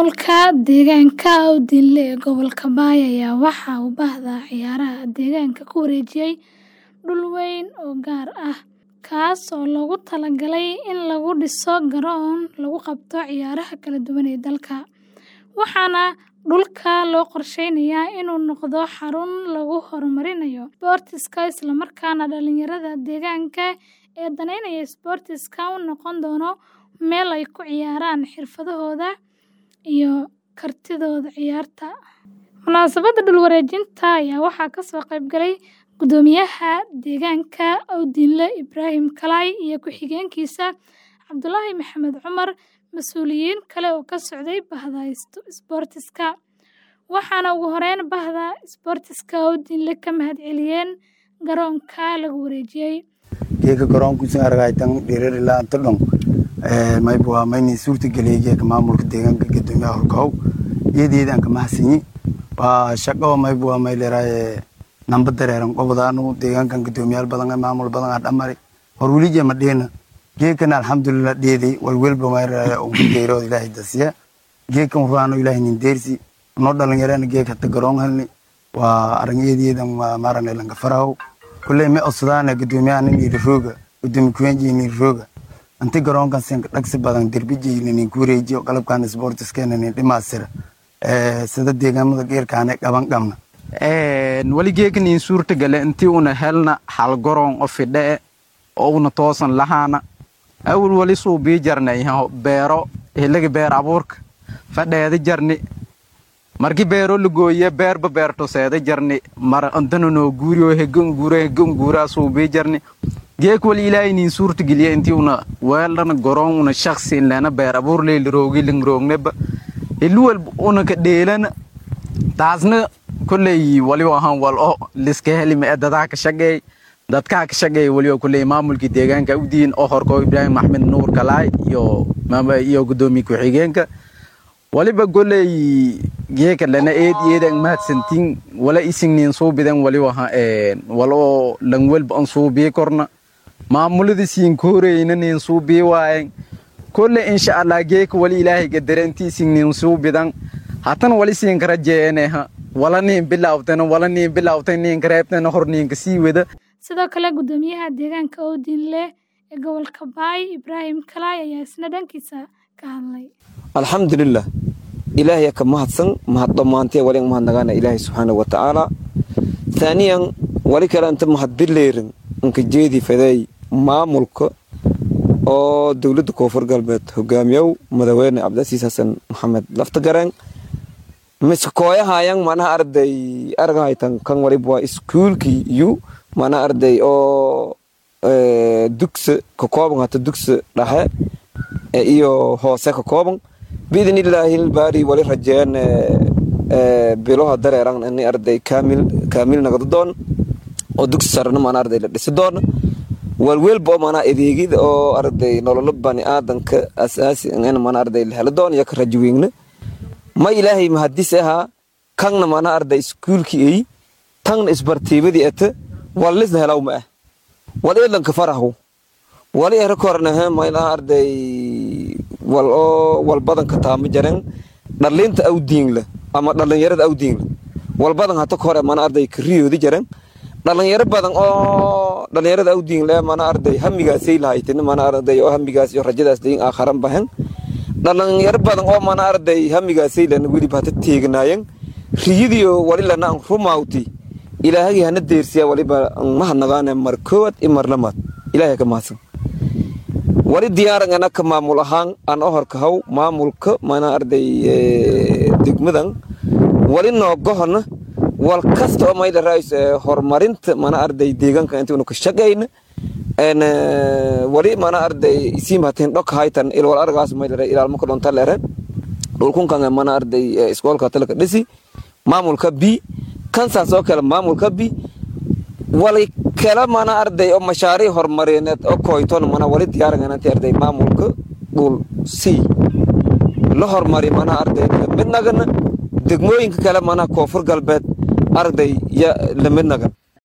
Maamulka deegaanka Awdinle ee gobolka Bay ayaa waxa uu Bahda Ciyaaraha deegaanka ku wareejiyay dhul weyn oo gaar ah, kaas oo loogu talagalay in lagu dhiso garoon lagu qabto ciyaaraha kala duwan ee dalka, waxaana dhulka loo qorsheynayaa inuu noqdo xarun lagu horumarinayo isboortiska isla markaana dhalinyarada deegaanka ee daneynaya isboortiska u noqon doono meel ay ku ciyaaraan xirfadahooda iyo kartidooda ciyaarta. Munaasabadda dhul wareejinta ayaa waxaa ka soo qayb galay Guddoomiyaha Deegaanka Awdinle Ibraahim Kalay iyo ku-xigeenkiisa Cabdulaahi Maxamed Cumar, mas'uuliyiin kale oo ka socday Bahda Isboortiska, waxaana ugu horeyn Bahda Isboortiska Awdinle ka mahadceliyeen garoonka lagu wareejiyay. geeka garoonkiisa aragaytan dhirir ilaa inta dhon mayba waa mayni suurta geliyay geeka maamulka deegaanka guddoomiyaha holkahow iyadeedaan ka mahadsanyi waa shaqo mayba waa may leeraaye namba dareeran qobdaanu deegaankan guddoomiyaal badan maamul badan aa dhamari hor welije ma dhiina geekana alxamdulilah dheeday walwelba may leeraaye ugu deerood ilaahay dasiya geekan ruano ilaahay nin deersi noo dhalinyarana geek hata garoon helni waa aragyadeedan waa maarane lanka farahow kulley ma osadaana guddoomiyaha nin iri rooga guddoomi kuwenji nin rooga inti garoonkan sin dhagsi badan derbijeyna nin ku wareejiyo qalabkan sportiskeena nin dhimaasira sida deegaamada geerkaane qaban qabna wali geekan in suurta gale intii una helna hal garoon oo fidhe oo una toosan lahaana awal wali suu bii jarnay beero hiliga beer abuurka fadheeda jarni marki beero lagooye beerba beerto seeda jarni mar intana noo guuriyo hegan guura hegan guuraa suu bii jarni geek wali ilaahay niin suurta geliya intii una weeldhana garoon una shaksi inlena beer abuur leyli roogi lingroogneba hiluwal una ka dheelana taasna kolley waliba ahaan wal o liska helima ee dadaa ka shaqeey dadkaa ka shaqeey waliba kolley maamulkii deegaanka udiin oo horko ibraahim axmed nuur kalaay iyo iyo guddoomiye ku-xigeenka waliba kolley geeka lana eed eedan mahadsantiin wala isingnin suubidan waliba wal oo langwelba an suubii korna maamulada siin kooreyna nin suubii waayen kolley insha allah geeka wali ilaahay gadare inti isingnin suubidan hatan wali siinka rajeeyaneha wala niin bilawtana wala niin bilawtay niinka reebtana hor niinka sii wada sidoo kale guddoomiyaha deegaanka Awdinle ee gobolka Bay Ibraahim Kalay ayaa isna dhankiisa ka hadlay alxamdulilah ilaahay ka mahadsan mahad dhammaantee wali mahadnagaana ilaahay subxaana wa tacaala taaniyan wali kale inta mahad bileerin inka jeedi faday maamulka oo dowladda koonfur galbeed hogaamiyow madaxweyne cabdicasiis xasan maxamed laftagareen miskooyahayan manaha arday argahaytan kan waliba waa iskuulkii iyo manaha arday oo dugsa ka kooban hata dugsa dhaxe iyo hoose ka kooban biidin illaahi baari wali rajeen biloha dareeran ini arday kaamil kaamil nagdo doon oo dugsi sarena mana arday la dhisi doona walwelba oo mana adeegida oo arday nololo bani aadanka asaasi in mana arday la helo doon iyo ka rajaweynna ma ilaahay mahadis ahaa kanna mana arday iskuulkii ay tangna isbartiibadii ata wallisna helaw ma ah wal eedlanka farahu wali era kornahe maylaha arday wal oo wal badanka taama jaren dhalinta awdiinla ama dhalinyarada awdiinla wal badan hata kore mana arday kariyoodi jaren dhalinyaro badan oo dhalinyarada awdiinle mana arday hamigaasay lahaytin mana arday oo hamigaas iyo rajadaas dayin aakharan bahan dhalinyaro badan oo mana arday hamigaasay lana weliba hata teeganaayan riyidiyo wali lana an rumaawti ilaahagii hana deersiya waliba mahadnagaane mar koowaad i mar lamaad ilaahay ka mahadsan wali diyaaran ana ka maamul ahaan aan o horkahaw maamulka mana arday degmadan wali noogohona wal kasta oo mayla raayis horumarinta mana arday deegaanka intuunu ka shaqayna wali mana arday isiimahatin dhok haytan ilwal argaas mayla raa ilaalmo ka dhonta leere dhulkunkan mana arday iskoolka talaka dhisi maamulka b kansaas oo kale maamulka b wali kala mana arday oo mashaariic horumarineed oo koyton mana wali diyaarangananti arday maamulka dhul c la hormari mana arday lamidnagana degmooyinka kale mana koonfur galbeed arday ya lamidnagan